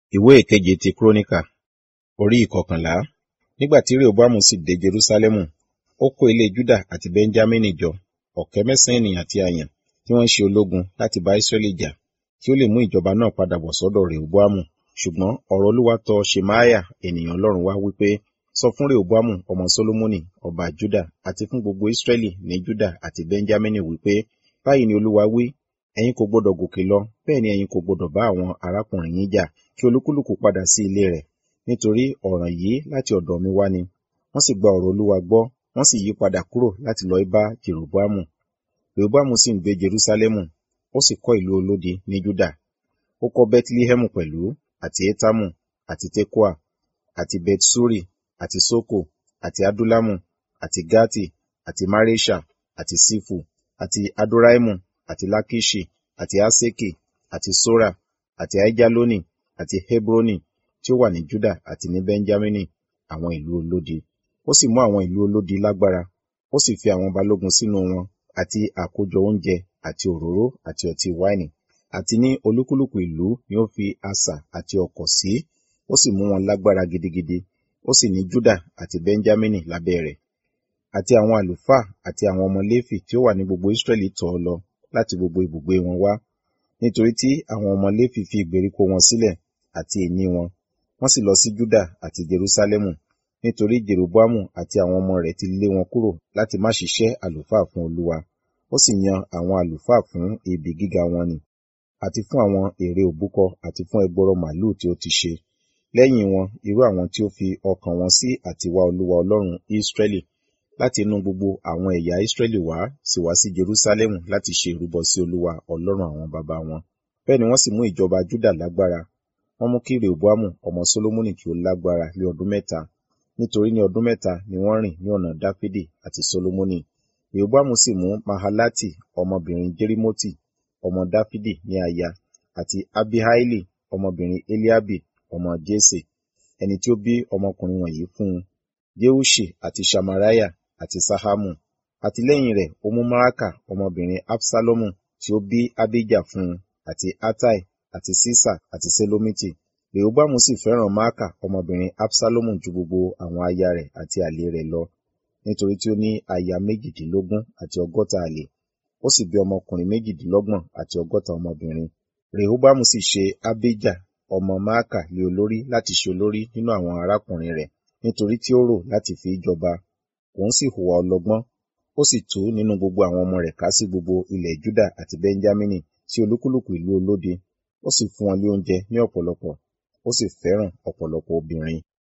ìwé ìkeje ti kúrónìkà orí ìkọkànlá nígbà tí rehoboamu sì dé jerúsálẹ́mù ó kó ilé juda àti benjamini jọ ọ̀kẹ́ mẹ́sàn-án ènìyàn tí a yàn tí wọ́n ń ṣe ológun láti bá israẹli jà kí ó lè mú ìjọba náà padà bọ̀ sọ́dọ̀ rehoboamu ṣùgbọ́n ọ̀rọ̀ olúwa tọ ṣemaiah ènìyàn ọlọ́run wá wípé sọ fún rehoboamu ọmọ solomoni ọba juda àti fún gbogbo israẹli ní juda àti benjamini wípé báyìí ni olúwa wí ẹ̀yin kò gbọdọ̀ gòkè lọ bẹ́ẹ̀ ni ẹ̀yin kò gbọdọ̀ bá àwọn arákùnrin yín jà kí olúkúlùkù padà sí ilé rẹ̀ nítorí ọ̀ràn yìí láti ọ̀dọ̀ mi wá ni wọ́n sì gba ọ̀rọ̀ olúwa gbọ́ wọ́n sì yí padà kúrò láti lọ bá jeroboamu rehoboamu sì ń gbé jerúsálẹ́mù ó sì kọ́ ìlú olódi ní juda ó kọ́ bethlehemu pẹ̀lú àti etamu àti tekoa àti bethsuri àti soko àti adulamu àti gati àti maresha àti sifu àti adoraimu àti lakishi àti aseki àti sora àti aijaloni àti hebroni tí ó wà ní juda àti ní benjamini àwọn ìlú olódi ó sì mú àwọn ìlú olódi lágbára ó sì fi àwọn balógun sínú wọn àti àkójọ oúnjẹ àti òróró àti ọtí wáìnì àti ní olúkúlùkù ìlú ni ó fi asà àti ọkọ̀ sí ó sì mú wọn lágbára gidigidi ó sì ní juda àti benjamini lábẹ́ rẹ̀ àti àwọn àlùfáà àti àwọn ọmọ léfì tí ó wà ní gbogbo israẹli tọ̀ ọ́ lọ láti gbogbo ibùgbé wọn wá nítorí tí àwọn ọmọ léfì fi ìgbèríko wọn sílẹ̀ àti ìní wọn wọ́n sì lọ sí juda àti jerusalemu nítorí jeroboamu àti àwọn ọmọ rẹ̀ ti lé wọn kúrò láti má ṣiṣẹ́ àlùfáà fún olúwa ó sì yan àwọn àlùfáà fún ibi gíga wọn ni àti fún àwọn ère òbúkọ àti fún ẹgbọrọ màlúù tí ó ti ṣe lẹ́yìn wọn irú àwọn tí ó fi ọkàn wọn sí àtiwá olúwa ọlọ́run israẹli láti inú gbogbo àwọn ẹ̀yà israẹli wá sì wá sí jerusalemu láti ṣe ìrúbọ sí olúwa ọlọ́run àwọn baba wọn bẹ́ẹ̀ ni wọ́n sì mú ìjọba juda lágbára wọ́n mú kí rehoboamu ọmọ solomoni kí ó lágbára lé ọdún mẹ́ta nítorí ní ọdún mẹ́ta ni wọ́n rìn ní ọ̀nà dáfídì àti solomoni rehoboamu sì mú mahalati ọmọbìnrin jerimoti ọmọ dáfídì ní aya àti abihaili ọmọbìnrin eliabi ọmọ jese ẹni tí ó bí ọmọkùnrin wọ̀nyí fún un jeushi àti shamaraya àti sahamu àti lẹ́yìn rẹ̀ ó mú maaka ọmọbìnrin absalomu tí ó bí abijah fún un àti atai àti sisa àti selomiti rehoboamu sì fẹ́ràn maaka ọmọbìnrin absalomu ju gbogbo àwọn aya rẹ̀ àti àlè rẹ̀ lọ nítorí tí ó ní aya méjìdínlógún àti ọgọ́ta àlè ó sì bí ọmọkùnrin méjìdínlọ́gbọ̀n àti ọgọ́ta ọmọbìnrin rehoboamu sì ṣe abijah ọmọ maaka lé olórí láti ṣe olórí nínú àwọn arákùnrin rẹ̀ nítorí tí ó rò láti fi jọba òun sì hùwà ọlọ́gbọ́n ó sì tú nínú gbogbo àwọn ọmọ rẹ̀ ká sí gbogbo ilẹ̀ juda àti benjamini sí olúkúlùkù ìlú olódi ó sì fún wọn ní oúnjẹ ní ọ̀pọ̀lọpọ̀ ó sì fẹ́ràn ọ̀pọ̀lọpọ̀ obìnrin